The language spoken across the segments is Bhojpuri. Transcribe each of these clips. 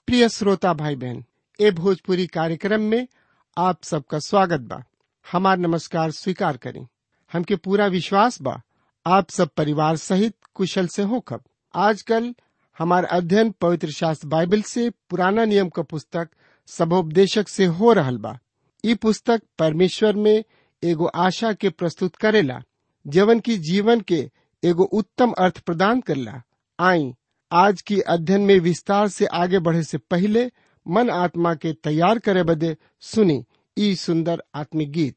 प्रिय श्रोता भाई बहन ए भोजपुरी कार्यक्रम में आप सबका स्वागत बा हमार नमस्कार स्वीकार करें हमके पूरा विश्वास बा आप सब परिवार सहित कुशल से होखब आजकल हमार अध्ययन पवित्र शास्त्र बाइबल से पुराना नियम का पुस्तक सबोपदेशक से हो रहल बा ई पुस्तक परमेश्वर में एगो आशा के प्रस्तुत करेला जवन की जीवन के एगो उत्तम अर्थ प्रदान करला आई आज की अध्ययन में विस्तार से आगे बढ़े से पहले मन आत्मा के तैयार करे बदे सुनी ई सुंदर आत्मिक गीत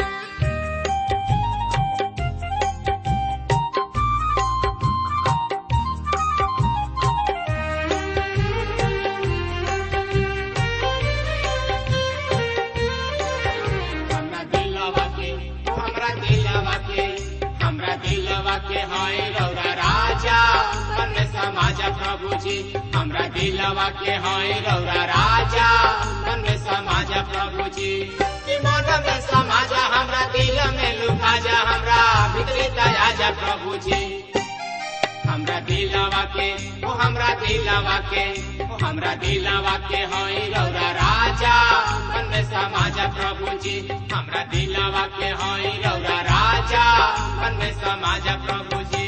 हमरा दिलवा के हमरा दिलवा के हमरा दिलवा के हाय रौरा राजा मन में समाजा प्रभु जी हमरा दिलवा के हाय रौरा राजा मन में समाजा प्रभु जी कि मन में समाजा हमरा दिल में लुका जा हमरा भीतरी दया जा प्रभु जी हमरा दिलवा के ओ हमरा दिलवा के ओ हमरा दिलवा के होई रौरा राजा मन में समाजा प्रभु जी हमरा दिलवा के होई रौरा राजा मन में समाजा प्रभु जी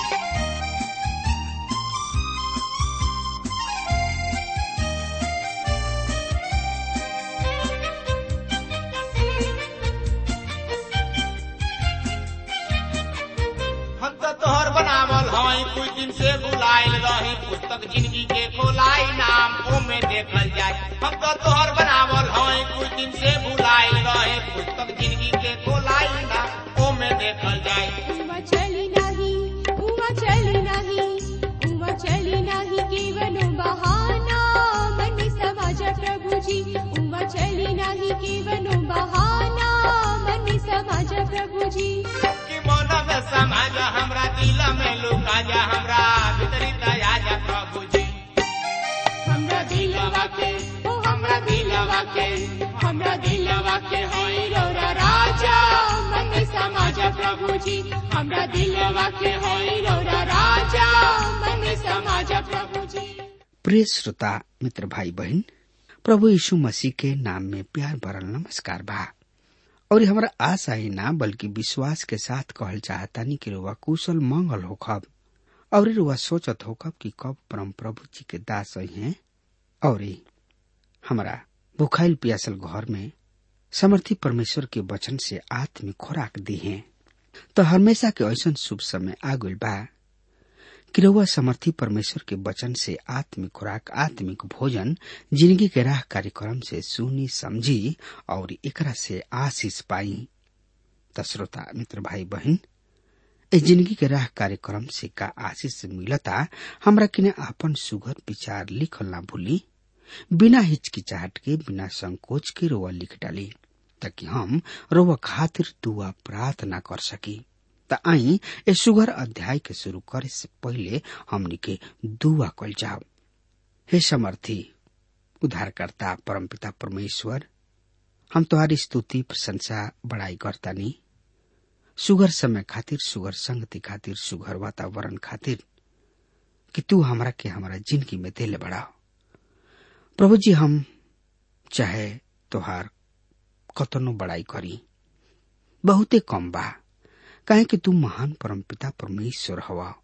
हम तो तोहर बनावल हई कुछ दिन से बुलाइल रही पुस्तक जिंदगी के खोलाई नाम ओमे देखल जाए हम तो तोहर बनावल हई कुछ दिन से बुलाइल रही पुस्तक जिंदगी के खोलाई नाम ओमे देखल जाए उमा चली नाही उमा चली नाही उमा चली नाही केवलो बहाना मन समाज प्रभुजी उमा चली नाही केवलो बहाना मन समाज प्रभुजी कि मन में समाज हमरा दिल में लुका जा हमरा भीतरी दया जा प्रभु जी हमरा दिलवा के ओ हमरा दिलवा के हमरा दिलवा के होई रौरा राजा मन में समाज प्रभु जी हमरा दिलवा के होई रौरा राजा मन में समाज प्रभु जी प्रिय श्रोता मित्र भाई बहन प्रभु यीशु मसीह के नाम में प्यार भरल नमस्कार बा और हमारा आशा ही ना बल्कि विश्वास के साथ कहल चाहतानी कि रुआ कुशल मंगल होखब और रुआ सोचत होखब कि कब परम प्रभु जी के दास हैं और हमारा भुखाइल पियासल घर में समर्थी परमेश्वर के वचन से आत्मिक खुराक दी है तो हमेशा के ऐसा शुभ समय आगुल बा कि रउआ समर्थी परमेश्वर के वचन से आत्मिक खुराक आत्मिक भोजन जिंदगी के राह कार्यक्रम से सुनी समझी और एकरा से आशीष पाई त श्रोता मित्र भाई बहन इस जिंदगी के राह कार्यक्रम से का आशीष मिलता हमरा किने आपन सुघर विचार लिखल ना भूली बिना हिचकिचाहट के बिना संकोच के रोआ लिख डाली ताकि हम रोआ खातिर दुआ प्रार्थना कर सकी त आई ए सुगर अध्याय के शुरू करे से पहले हमनी के दुआ कल जाओ हे समर्थी उद्धारकर्ता परमपिता परमेश्वर हम तुम्हारी स्तुति प्रशंसा बड़ाई करतानी सुगर समय खातिर सुगर संगति खातिर सुगर वातावरण खातिर कि तू हमरा के हमारा जिंदगी में दिले बढ़ाओ प्रभु जी हम चाहे तोहार कतनो बड़ाई करी बहुते कम बा काहे कि तू महान परमपिता परमेश्वर हवा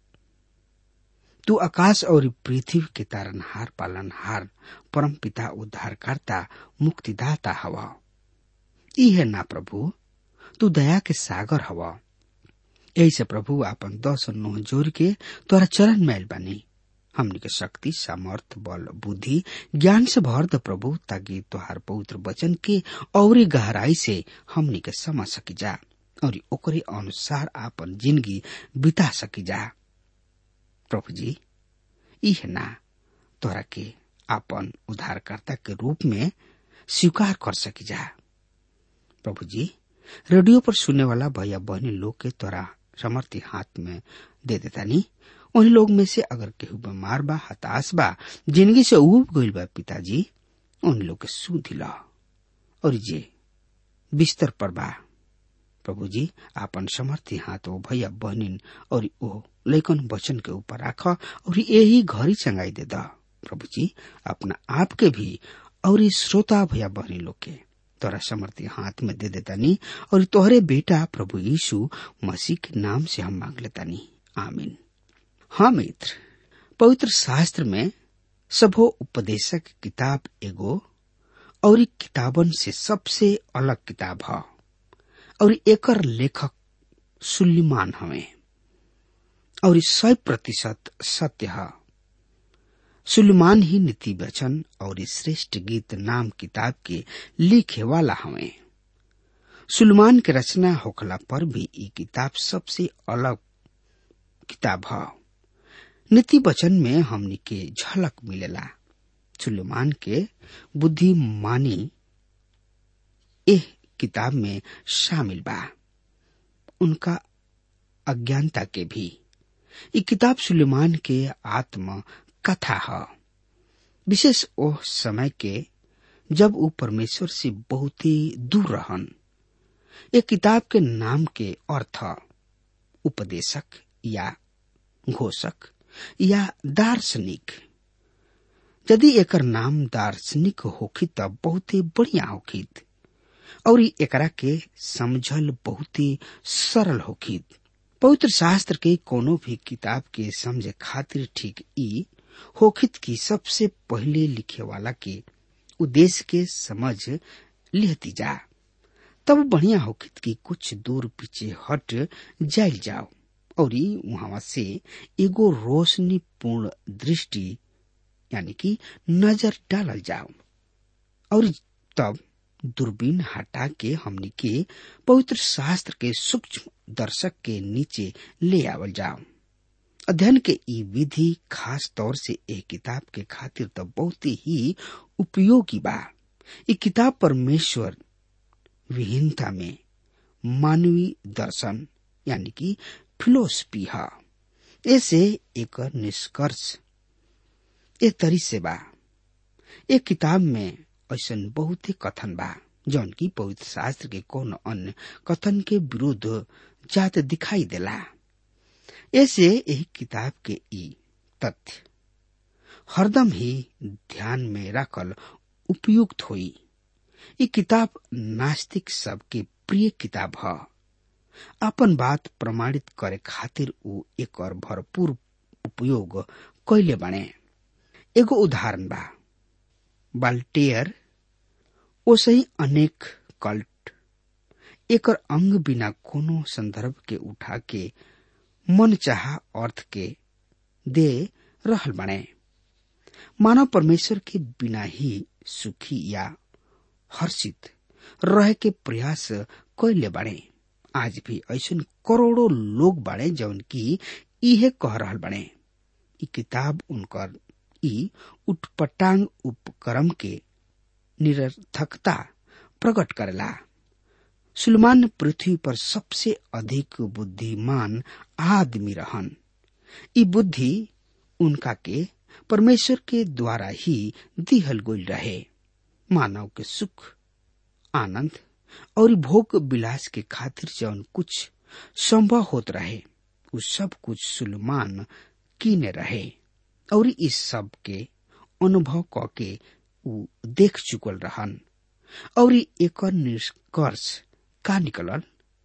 तू आकाश और पृथ्वी के तारनहार पालनहार परमपिता उद्धारकर्ता मुक्तिदाता हवा ई है ना प्रभु तू दया के सागर हवा यही से प्रभु आपन दस और नोह जोर के तोरा चरण मैल बानी हमनी के शक्ति सामर्थ बल बुद्धि ज्ञान से भर द प्रभु ताकि तोहार पवित्र वचन के और गहराई से हमनी के समझ सकी जा और ओकरे अनुसार आपन जिंदगी बिता सकी जा प्रभु जी इह ना तोरा के आपन उद्धारकर्ता के रूप में स्वीकार कर सकी जा प्रभु जी रेडियो पर सुनने वाला भैया बहनी लोग के तोरा समर्थी हाथ में दे देता नी उन लोग में से अगर केहू बीमार बा हताश बा जिंदगी से उब गईल बा पिताजी उन लोग के सू दिला और जे बिस्तर पर बा प्रभु जी आपन समर्थी हाथ ओ भैया बहनिन और ओ लैकन वचन के ऊपर राख और यही घरी चंगाई दे दा प्रभु जी अपना आप के भी और इस श्रोता भैया बहनी लोग के तोरा समर्थी हाथ में दे देतानी और तोहरे बेटा प्रभु यीशु मसीह के नाम से हम मांग लेतानी आमीन हाँ मित्र पवित्र शास्त्र में सबो उपदेशक किताब एगो और किताबन से सबसे अलग किताब है और एकर लेखक सुल्लीमान हवे और सौ प्रतिशत सत्य है सुलेमान ही नीति वचन और श्रेष्ठ गीत नाम किताब के लिखे वाला हवे सुलेमान के रचना होखला पर भी ये किताब सबसे अलग किताब है नीति वचन में हमनी के झलक मिलेला सुलेमान के बुद्धिमानी एह किताब में शामिल बा उनका अज्ञानता के भी ये किताब सुलेमान के आत्म कथा है विशेष ओह समय के जब वो परमेश्वर से बहुत ही दूर रहन एक किताब के नाम के अर्थ उपदेशक या घोषक या दार्शनिक यदि एकर नाम दार्शनिक होखी तब बहुत ही बढ़िया होखित और एकरा के समझल बहुत ही सरल होखित पवित्र शास्त्र के कोनो भी किताब के समझे खातिर ठीक ई होखित की सबसे पहले लिखे वाला के उद्देश्य के समझ लिहती जा तब बढ़िया होखित की कुछ दूर पीछे हट जाइल जाओ और वहां से एगो रोशनी पूर्ण दृष्टि यानी कि नजर डालल जाओ और तब दूरबीन हटा के हमनी के पवित्र शास्त्र के सूक्ष्म दर्शक के नीचे ले आवल जाओ अध्ययन के ई विधि खास तौर से एक किताब के खातिर तो बहुत ही उपयोगी बा ये किताब परमेश्वर विहीनता में मानवीय दर्शन यानी कि फिलोसफी है ऐसे एक निष्कर्ष ए तरी से बा एक किताब में ऐसा बहुत ही कथन बा जौन की पवित्र शास्त्र के कौन अन्य कथन के विरुद्ध जात दिखाई देला ऐसे यही किताब के ई तथ्य हरदम ही ध्यान में रखल उपयुक्त हुई ये किताब नास्तिक सबके प्रिय किताब है अपन बात प्रमाणित करे खातिर ऊ एक और भरपूर उपयोग कैले बने एगो उदाहरण बा बाल्टेयर ओसही अनेक कल्ट एकर अंग बिना कोनो संदर्भ के उठा के मन चाह अर्थ के दे रहल बने मानव परमेश्वर के बिना ही सुखी या हर्षित रहे के प्रयास कैले बने आज भी ऐसा करोड़ों लोग बने जौन की इहे कह रहल बने ई किताब उनकर ई उटपटांग उपक्रम के निरर्थकता प्रकट करेला सुलमान पृथ्वी पर सबसे अधिक बुद्धिमान आदमी रहन ई बुद्धि उनका के परमेश्वर के द्वारा ही दिहल गई रहे मानव के सुख आनंद और भोग विलास के खातिर जौन कुछ संभव होत रहे उ सब कुछ सुलमान कीने रहे और इस सब के अनुभव क के उ देख चुकल रहन और एक निष्कर्ष का निकलल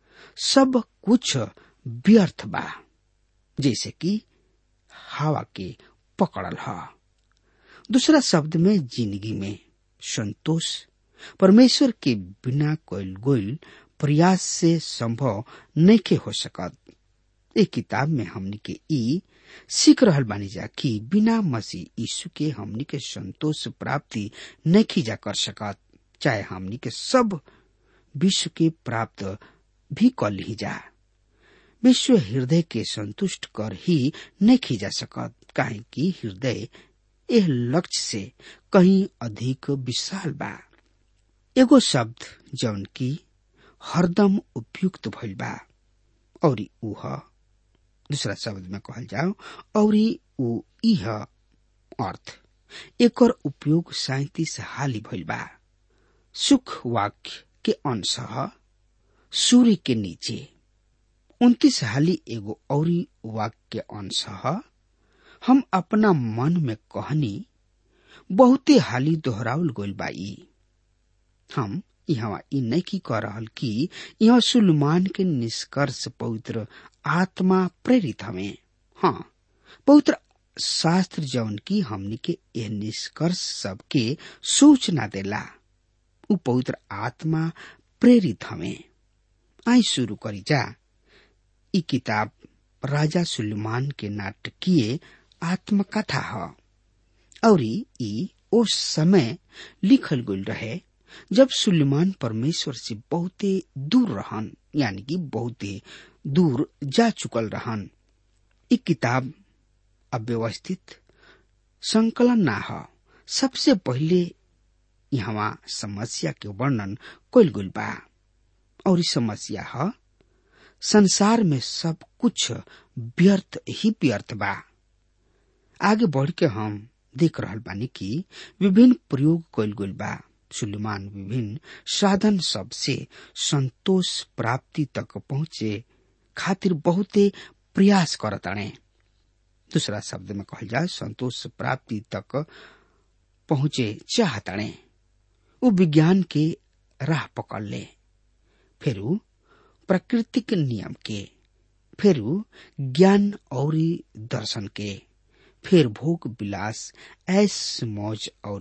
सब कुछ व्यर्थ बा जैसे कि हवा के पकड़ल ह दूसरा शब्द में जिंदगी में संतोष परमेश्वर के बिना कोयल गोयल प्रयास से संभव नहीं हो सकत एक किताब में हमनी के ई सीख रहल बानी जा कि बिना मसीह यीशु के हमनी के संतोष प्राप्ति नहीं जा कर सकत चाहे हमनी के सब विश्व के प्राप्त भी कर ली जा विश्व हृदय के संतुष्ट कर ही नहीं जा सकत काहे कि हृदय एह लक्ष्य से कहीं अधिक विशाल बा एगो शब्द जौन की हरदम उपयुक्त भइल बा और ऊ दूसरा शब्द में कहल जाओ और ऊ इह अर्थ एकर उपयोग सैतीस हाली भइल बा सुख वाक्य के अंश सूर्य के नीचे उन्तीस हाली एगो और वाक्य के अंश हम अपना मन में कहनी बहुते हाली दोहरावल गोल बा ई हम यहाँ ई नहीं की कह रहल कि यह सुलमान के निष्कर्ष पवित्र आत्मा प्रेरित हमें हाँ पवित्र शास्त्र जौन की हमनी के यह निष्कर्ष सबके सूचना देला उ पवित्र आत्मा प्रेरित हमें आई शुरू करी जा ई किताब राजा सुलेमान के नाटकीय आत्मकथा ह और ई उस समय लिखल गल रहे जब सुलेमान परमेश्वर से बहुते दूर रहन यानी कि बहुते दूर जा चुकल रहन ई किताब अव्यवस्थित संकलन ना ह सबसे पहिले यहाँ समस्या के वर्णन कइल गइल बा और ई समस्या ह संसार में सब कुछ व्यर्थ ही व्यर्थ बा आगे बढ़ के हम देख रहल बानी कि विभिन्न प्रयोग कइल गइल बा सुलेमान विभिन्न साधन सब से संतोष प्राप्ति तक पहुंचे खातिर बहुते प्रयास करताणे दूसरा शब्द में कहल जाए संतोष प्राप्ति तक पहुंचे चाहताणे वो विज्ञान के राह पकड़ ले फिर प्राकृतिक नियम के फिर ज्ञान और दर्शन के फिर भोग विलास ऐस मौज और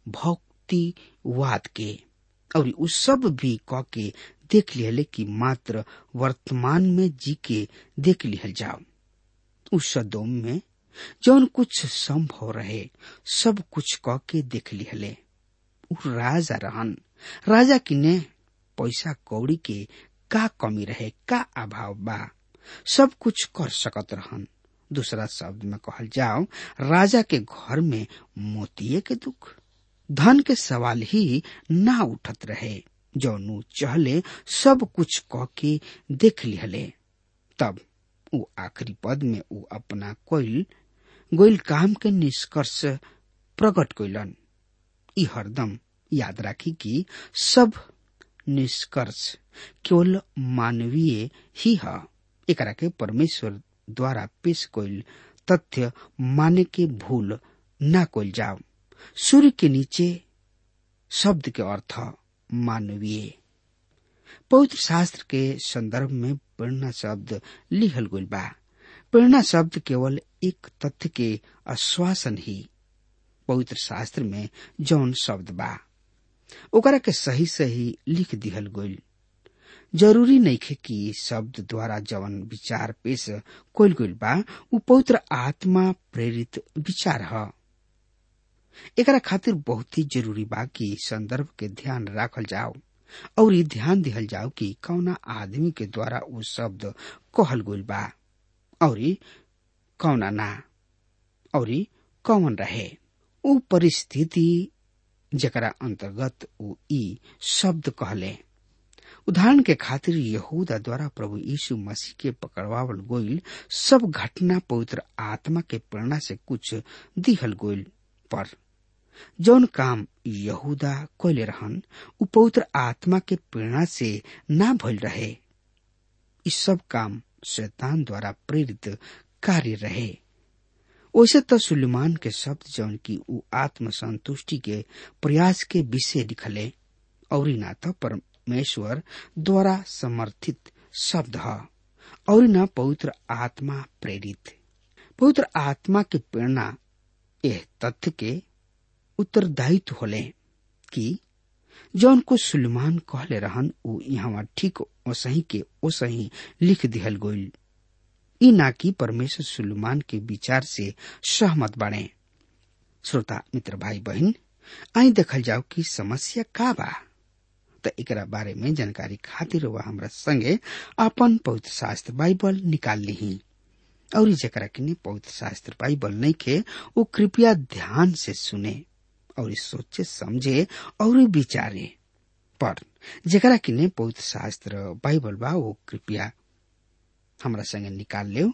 भक्तिवाद के और उ सब भी क के देख लिहले कि मात्र वर्तमान में जी के देख लिहल जाओ उस सदोम में जौन कुछ संभव रहे सब कुछ क के देख लिहले उ राजा रहन राजा किने पैसा कौड़ी के का कमी रहे का अभाव बा सब कुछ कर सकत रहन दूसरा शब्द में कहल जाओ राजा के घर में मोतिये के दुख धन के सवाल ही ना उठत रहे जौनु चहले सब कुछ कह के देख लिहले तब उ आखिरी पद में उ अपना कोइल गोइल काम के निष्कर्ष प्रकट कैलन ई हरदम याद राखी कि सब निष्कर्ष केवल मानवीय ही है एकरा के परमेश्वर द्वारा पेश कइल तथ्य माने के भूल ना कइल जाओ सूर्य के नीचे शब्द के अर्थ मानवीय पवित्र शास्त्र के संदर्भ में प्रेरणा शब्द लिखल गइल बा प्रेरणा शब्द केवल एक तथ्य के आश्वासन ही पवित्र शास्त्र में जौन शब्द बा ओकरा के सही सही लिख दिहल गइल जरूरी नइखे कि शब्द द्वारा जवन विचार पेश कइल गइल बा उ पवित्र आत्मा प्रेरित विचार ह एकरा खातिर बहुत ही जरूरी बा कि संदर्भ के ध्यान राखल जाओ और ये ध्यान दिहल जाओ कि कौना आदमी के द्वारा उ शब्द कहल गइल बा और कौना ना और कौन रहे उ परिस्थिति जकरा अंतर्गत उ ई शब्द कहले उदाहरण के खातिर यहूदा द्वारा प्रभु यीशु मसीह के पकड़वावल गोइल सब घटना पवित्र आत्मा के प्रेरणा से कुछ दिहल गोइल पर जौन काम यहूदा कोले रहन उ पवित्र आत्मा के प्रेरणा से ना भइल रहे ई सब काम शैतान द्वारा प्रेरित कार्य रहे वैसे तो सुलेमान के शब्द जौन की उ आत्म संतुष्टि के प्रयास के विषय लिखले और ना तो परमेश्वर द्वारा समर्थित शब्द है और न पवित्र आत्मा प्रेरित पवित्र आत्मा के प्रेरणा यह तथ्य के उत्तरदायित्व होले कि जौन को सुलेमान कहले रहन उ यहाँ ठीक ओसही के ओसही लिख दिहल गोइल ई ना कि परमेश्वर सुलेमान के विचार से सहमत बने श्रोता मित्र भाई बहन आई देखल जाओ कि समस्या का बा त एकरा बारे में जानकारी खातिर वह हमरा संगे अपन पवित्र शास्त्र बाइबल निकाल ली और जकरा किने पवित्र शास्त्र बाइबल नहीं खे वो कृपया ध्यान से सुने और सोचे समझे और विचारे पर जकरा किने पवित्र शास्त्र बाइबल बा वो कृपया हमरा संगे निकाल ले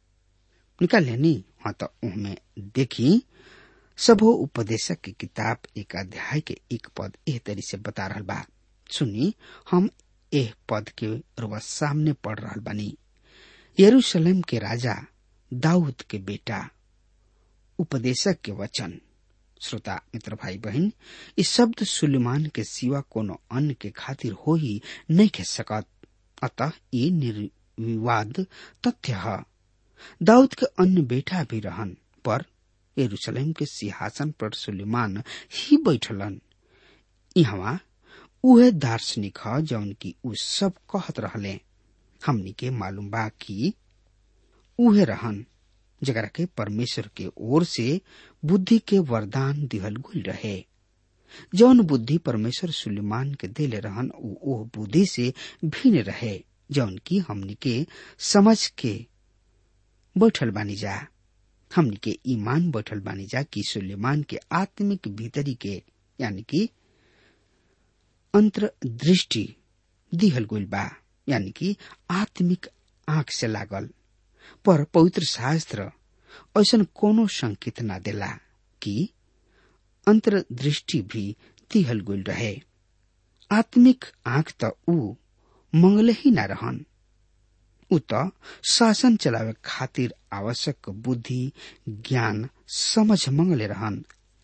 निकाल लेनी हाँ तो उनमें देखी सबो उपदेशक की किताब एक अध्याय के एक पद एह तरी से बता रहा बा सुनी हम एह पद के रुआ सामने पढ़ रहा बानी यरूशलेम के राजा दाऊद के बेटा उपदेशक के वचन श्रोता मित्र भाई बहन इस शब्द सुलेमान के सिवा कोनो अन्य के खातिर हो ही नहीं कह सकत अतः ये निर्विवाद तथ्य है दाऊद के अन्य बेटा भी रहन पर यरूशलेम के सिंहासन पर सुलेमान ही बैठलन यहाँ उहे दार्शनिक ह जौन की उ सब कहत रहले हमनी के मालूम बा कि उहे रहन जकरा के परमेश्वर के ओर से बुद्धि के वरदान दिहल गुल रहे जौन बुद्धि परमेश्वर सुलेमान के देले रहन उ ओह बुद्धि से भिन्न रहे जौन की हमनी के समझ के बैठल बानी जा हमनी के ईमान बैठल बानी जा कि सुलेमान के आत्मिक भीतरी के यानी कि अंतर्दृष्टि दिहल गइल बा यानी कि आत्मिक आंख से लागल पर पवित्र शास्त्र ऐसन कोनो संकेत ना देला कि अंतर्दृष्टि भी दिहल गइल रहे आत्मिक आंख त ऊ मंगले ही ना रहन ऊ त शासन चलावे खातिर आवश्यक बुद्धि ज्ञान समझ मंगले रहन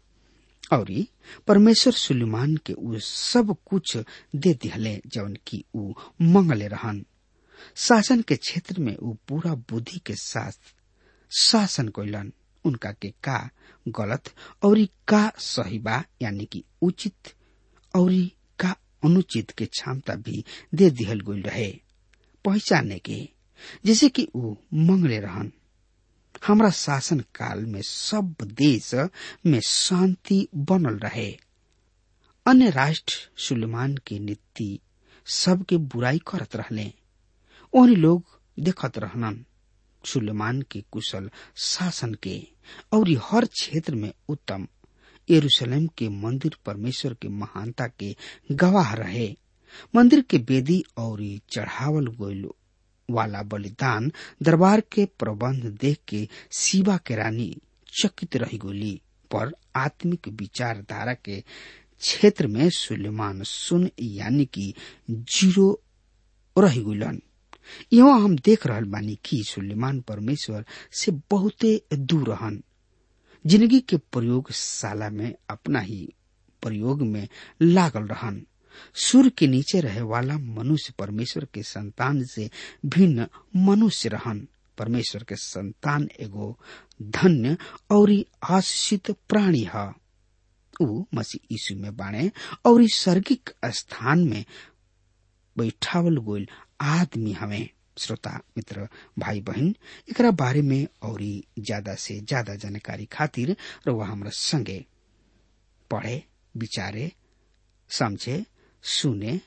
और परमेश्वर सुलेमान के ऊ सब कुछ दे दिहले जौन की ऊ मंगले रहन शासन के क्षेत्र में ऊ पूरा बुद्धि के साथ शासन कैलन उनका के का गलत और का सही बा यानी कि उचित और का अनुचित के क्षमता भी दे दिहल गइल रहे पहचाने के जैसे कि ऊ मंगले रहन हमरा शासन काल में सब देश में शांति बनल रहे अन्य राष्ट्र सुलेमान के नीति सबके बुराई करत रहले ओहनी लोग देखत रहनन सुलेमान के कुशल शासन के और हर क्षेत्र में उत्तम यरूशलेम के मंदिर परमेश्वर के महानता के गवाह रहे मंदिर के वेदी और चढ़ावल गइल वाला बलिदान दरबार के प्रबंध देख के शिवा के रानी चकित रही गोली पर आत्मिक विचारधारा के क्षेत्र में सुलेमान सुन यानी कि जीरो रही गुलन यहाँ हम देख रहल बानी कि सुलेमान परमेश्वर से बहुते दूर रहन जिंदगी के प्रयोगशाला में अपना ही प्रयोग में लागल रहन सूर्य के नीचे रहे वाला मनुष्य परमेश्वर के संतान से भिन्न मनुष्य रहन परमेश्वर के संतान एगो धन्य और आशीषित प्राणी है ऊ मसीह यीशु में बाणे और इस सर्गिक स्थान में बैठावल गोल आदमी हमें श्रोता मित्र भाई बहन एकरा बारे में और ज्यादा से ज्यादा जानकारी खातिर रउआ हमरा संगे पढ़े विचारे समझे सुने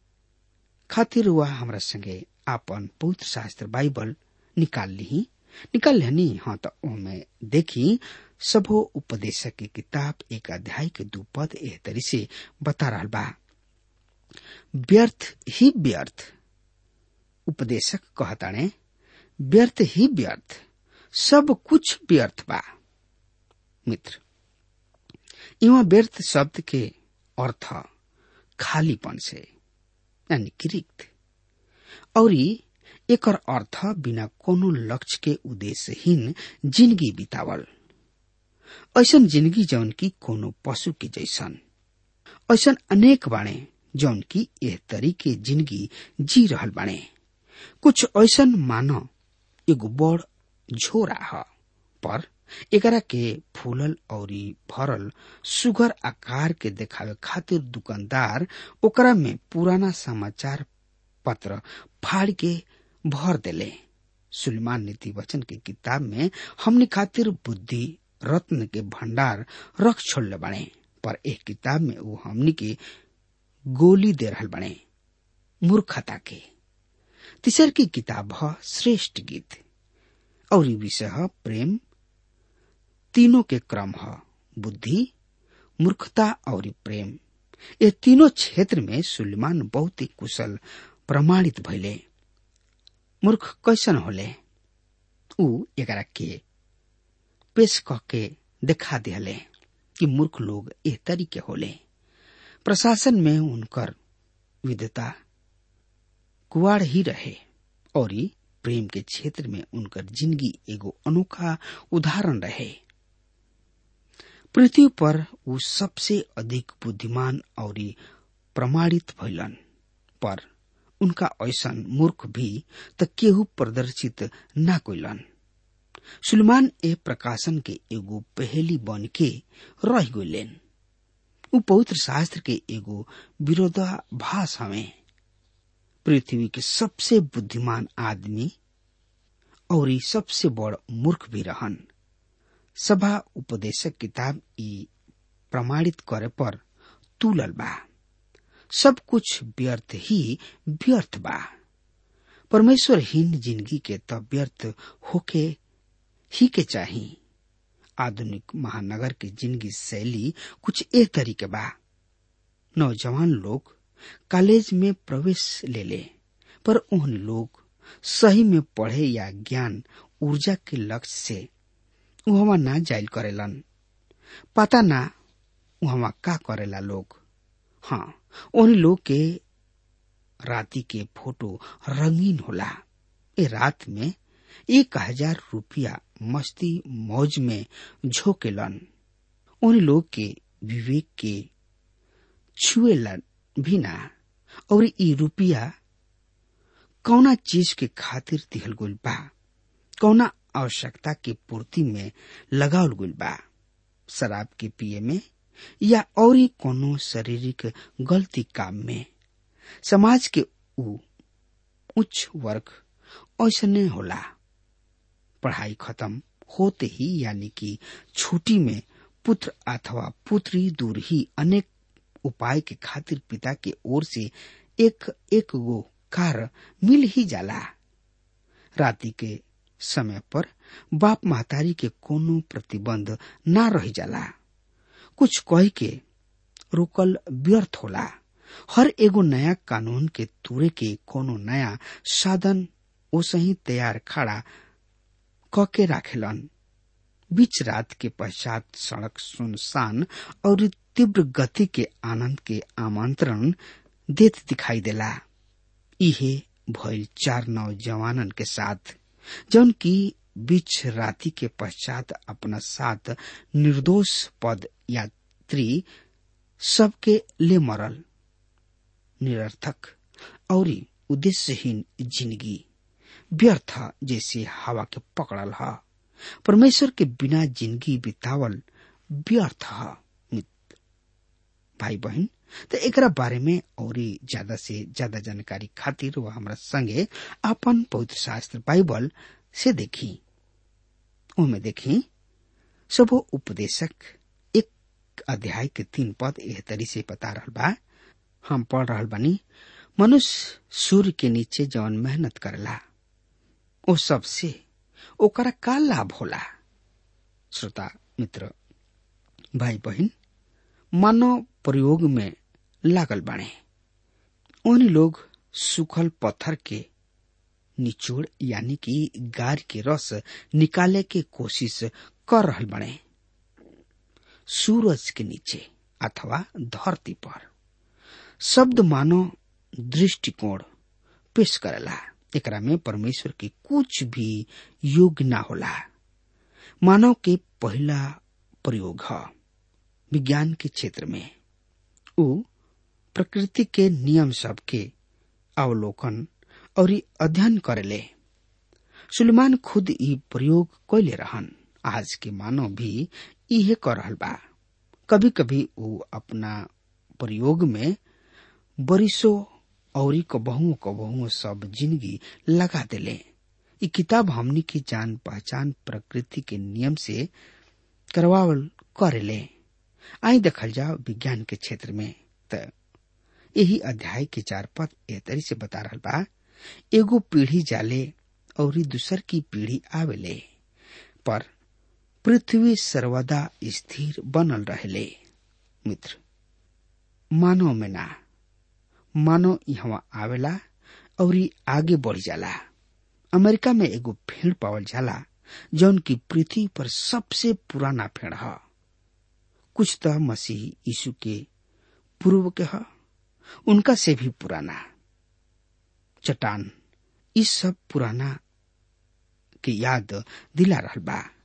खातिर वह हमरा संगे आपन पवित्र शास्त्र बाइबल निकाल ली निकाल लेनी हाँ तो ओमे देखी सबो उपदेशक की किताब एक अध्याय के दू पद एह तरी से बता रहा बा व्यर्थ ही व्यर्थ उपदेशक कहताणे व्यर्थ ही व्यर्थ सब कुछ व्यर्थ बा मित्र इवा व्यर्थ शब्द के अर्थ खालीपन से यानी कि रिक्त और एकर अर्थ बिना कोनो लक्ष्य के उद्देश्यहीन जिंदगी बितावल ऐसन जिंदगी जौन की कोनो पशु के जैसन ऐसन अनेक बाणे जौन की एह तरीके जिंदगी जी रहल बाणे कुछ ऐसन मानो एगो बड़ झोरा ह पर एकरा के फूलल और भरल सुगर आकार के देखावे खातिर दुकानदार ओकरा में पुराना समाचार पत्र फाड़ के भर देले सुलेमान नीति वचन के किताब में हमने खातिर बुद्धि रत्न के भंडार रख छोड़ले बने पर एक किताब में वो हमनी के गोली दे रहल बने मूर्खता के तीसर की किताब है श्रेष्ठ गीत और विषय है प्रेम तीनों के क्रम है बुद्धि मूर्खता और प्रेम ये तीनों क्षेत्र में सुलेमान बहुत ही कुशल प्रमाणित भैले मूर्ख कैसन होले ऊ एकरा के पेश क के देखा दिले कि मूर्ख लोग एह तरीके होले प्रशासन में उनकर विधता कुआड़ ही रहे और प्रेम के क्षेत्र में उनकर जिंदगी एगो अनोखा उदाहरण रहे पृथ्वी पर ऊ सबसे अधिक बुद्धिमान और प्रमाणित भइलन पर उनका ऐसन मूर्ख भी त केहू प्रदर्शित ना कोइलन सुलेमान ए प्रकाशन के एगो पहेली बन के रह गइलेन ऊ पवित्र शास्त्र के एगो विरोधाभास हवे पृथ्वी के सबसे बुद्धिमान आदमी और सबसे बड़ मूर्ख भी रहन सभा उपदेशक किताब ई प्रमाणित करे पर तुलल बा सब कुछ व्यर्थ ही व्यर्थ बा परमेश्वरहीन जिंदगी के त व्यर्थ होके ही के चाही आधुनिक महानगर के जिंदगी शैली कुछ ए तरीके बा नौजवान लोग कॉलेज में प्रवेश ले ले पर उन लोग सही में पढ़े या ज्ञान ऊर्जा के लक्ष्य से वहां ना जाइल करेलन पता ना वहां का करेला लोग हाँ उन लोग के राती के फोटो रंगीन होला ए रात में एक हजार रुपया मस्ती मौज में झोंकेलन उन लोग के विवेक के छुएलन भी ना और ई रुपया कौना चीज के खातिर दिहल गुल बा कौना आवश्यकता के पूर्ति में लगावल गुल बा शराब के पिए में या और कोनो शारीरिक गलती काम में समाज के ऊ उच्च वर्ग ऐसने होला पढ़ाई खत्म होते ही यानी कि छुट्टी में पुत्र अथवा पुत्री दूर ही अनेक उपाय के खातिर पिता के ओर से एक एक गो कार मिल ही जाला राति के समय पर बाप महतारी के कोनो प्रतिबंध ना रह जाला कुछ कह के रोकल व्यर्थ होला हर एगो नया कानून के तूरे के कोनो नया साधन ओसही तैयार खड़ा क के राखेलन बीच रात के पश्चात सड़क सुनसान और तीव्र गति के आनंद के आमंत्रण देत दिखाई देला इहे भइल चार नौजवानन के साथ जौन की बीच राति के पश्चात अपना साथ निर्दोष पद यात्री सबके ले मरल निरर्थक और उद्देश्यहीन जिंदगी व्यर्थ जैसे हवा के पकड़ल ह परमेश्वर के बिना जिंदगी बितावल व्यर्थ ह मित्र भाई बहन तो एकरा बारे में और ज्यादा से ज्यादा जानकारी खातिर वह हमारा संगे अपन पवित्र शास्त्र बाइबल से देखी उनमें देखी सब उपदेशक एक अध्याय के तीन पद एह तरी से बता रहल बा हम पढ़ रहल बानी मनुष्य सूर्य के नीचे जवन मेहनत करला ओ सबसे ओकरा का लाभ होला श्रोता मित्र भाई बहन मानव प्रयोग में लागल बाणे उन लोग सूखल पत्थर के निचोड़ यानी कि गार के रस निकाले के कोशिश कर रहल बने सूरज के नीचे अथवा धरती पर शब्द मानो दृष्टिकोण पेश करेला एकरा में परमेश्वर के कुछ भी योग ना होला मानव के पहला प्रयोग है विज्ञान के क्षेत्र में उ प्रकृति के नियम सब के अवलोकन और अध्ययन करेले सुलेमान खुद ई प्रयोग कैले रहन आज के मानव भी इहे कर रहल बा कभी कभी उ अपना प्रयोग में बरिसो और कबहुओ कबहुओ सब जिंदगी लगा देले ई किताब हमनी की जान पहचान प्रकृति के नियम से करवावल करेले आई देखल जाओ विज्ञान के क्षेत्र में त यही अध्याय के चार पद एह तरी से बता रहल बा एगो पीढ़ी जाले और दूसर की पीढ़ी आवेले पर पृथ्वी सर्वदा स्थिर बनल रहले मित्र मानव में ना मानव यहाँ आवेला और आगे बढ़ जाला अमेरिका में एगो फेड़ पावल जाला जौन की पृथ्वी पर सबसे पुराना फेड़ है कुछ तो मसीह यीशु के पूर्व के ह उनका से भी पुराना चट्टान इस सब पुराना के याद दिला रहल बा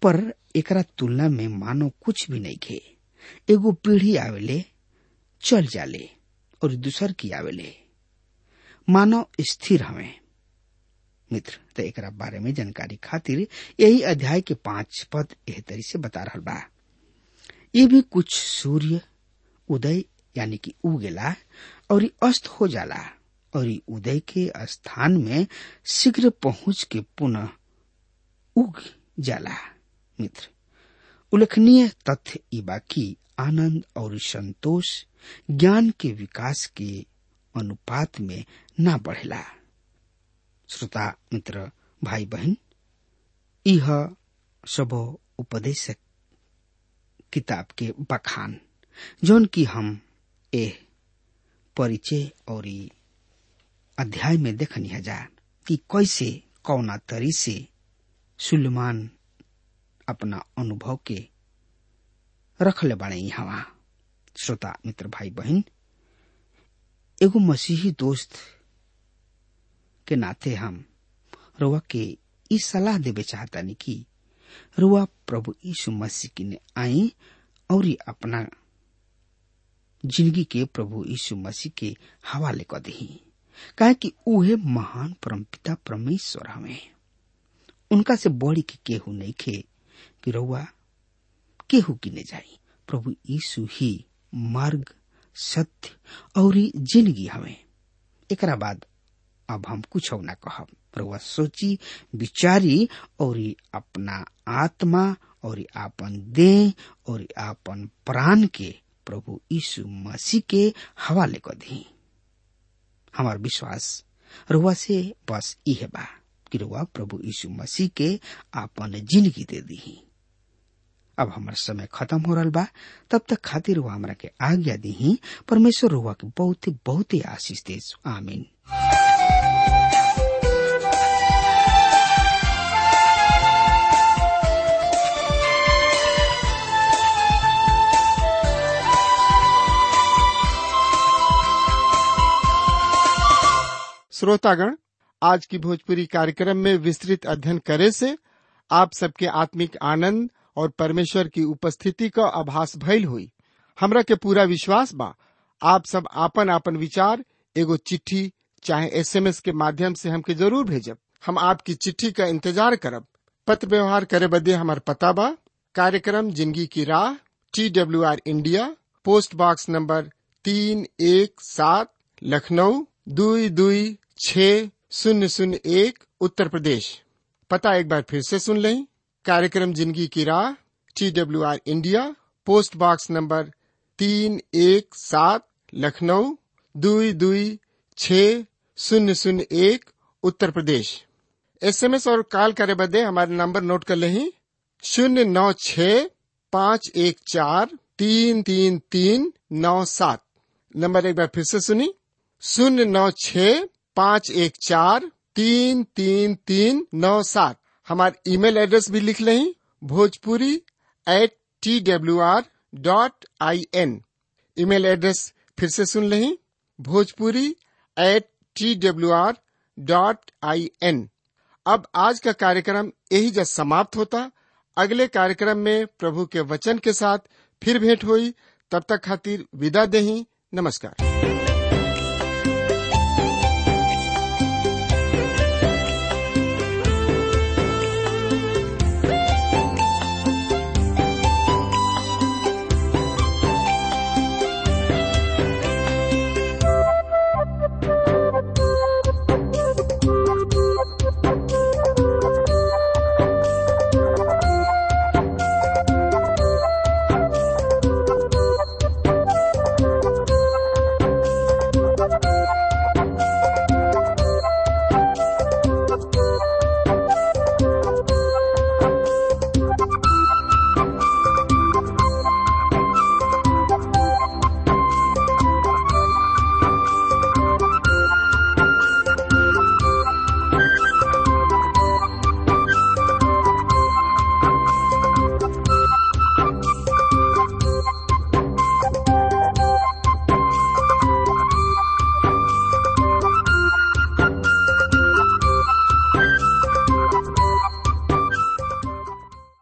पर एकरा तुलना में मानो कुछ भी नहीं खे एगो पीढ़ी आवेले चल जाले और दूसर की आवेले मानव स्थिर हमें मित्र तो एकरा बारे में जानकारी खातिर यही अध्याय के पांच पद एह तरी से बता रहा बा ये भी कुछ सूर्य उदय यानी कि उगेला और अस्त हो जाला और उदय के स्थान में शीघ्र पहुंच के पुनः उग जाला मित्र उल्लेखनीय तथ्य ई बाकी आनंद और संतोष ज्ञान के विकास के अनुपात में ना बढ़ेला श्रोता मित्र भाई बहन यह सब उपदेशक किताब के बखान जौन की हम ए परिचय और अध्याय में देखनी जा कि कैसे कौना तरी से सुलेमान अपना अनुभव के रखले बाड़े यहाँ श्रोता मित्र भाई बहन एगो मसीही दोस्त के नाते हम रुआ के ई सलाह देवे चाहतानी कि रुआ प्रभु यीशु मसीह की ने आई और अपना जिंदगी के प्रभु यीशु मसीह के हवाले कर दी काहे कि उहे महान परमपिता परमेश्वर हमें उनका से बड़ी के केहू नहीं खे कि रउआ केहू किने जाई प्रभु यीशु ही मार्ग सत्य और जिंदगी हमें एकरा बाद अब हम कुछ ना कहब रउआ सोची विचारी और अपना आत्मा और आपन देह और आपन प्राण के प्रभु यीशु मसीह के हवाले कर दी हमार विश्वास रुआ से बस इहे बा कि रुआ प्रभु यीशु मसीह के आपन जिंदगी दे दी अब हमार समय खत्म हो रहा बा तब तक खातिर रुआ हमरा के आज्ञा दी परमेश्वर रुआ के बहुत बहुत आशीष दे आमीन श्रोतागण आज की भोजपुरी कार्यक्रम में विस्तृत अध्ययन करे से आप सबके आत्मिक आनंद और परमेश्वर की उपस्थिति का आभास भइल हुई हमरा के पूरा विश्वास बा आप सब आपन आपन विचार एगो चिट्ठी चाहे एसएमएस के माध्यम से हमके जरूर भेजब हम आपकी चिट्ठी का इंतजार करब पत्र व्यवहार करे बदे हमार पता बा कार्यक्रम जिंदगी की राह T W R India post box number तीन एक सात लखनऊ दुई दुई छ शून्य शून्य एक उत्तर प्रदेश पता एक बार फिर से सुन लें कार्यक्रम जिंदगी की राह T W R India post box number तीन एक सात लखनऊ दुई दुई छ शून्य शून्य एक उत्तर प्रदेश एसएमएस और कॉल करे बदे हमारे नंबर नोट कर लें शून्य नौ छ पाँच एक चार तीन तीन तीन नौ सात नंबर एक बार फिर से सुनी शून्य नौ छ पाँच एक चार तीन तीन तीन नौ सात हमारे ईमेल एड्रेस भी लिख लें Bhojpuri at T W R dot I N email address फिर से सुन लें Bhojpuri at T W R dot I N अब आज का कार्यक्रम यही जब समाप्त होता अगले कार्यक्रम में प्रभु के वचन के साथ फिर भेंट हुई तब तक खातिर विदा देही नमस्कार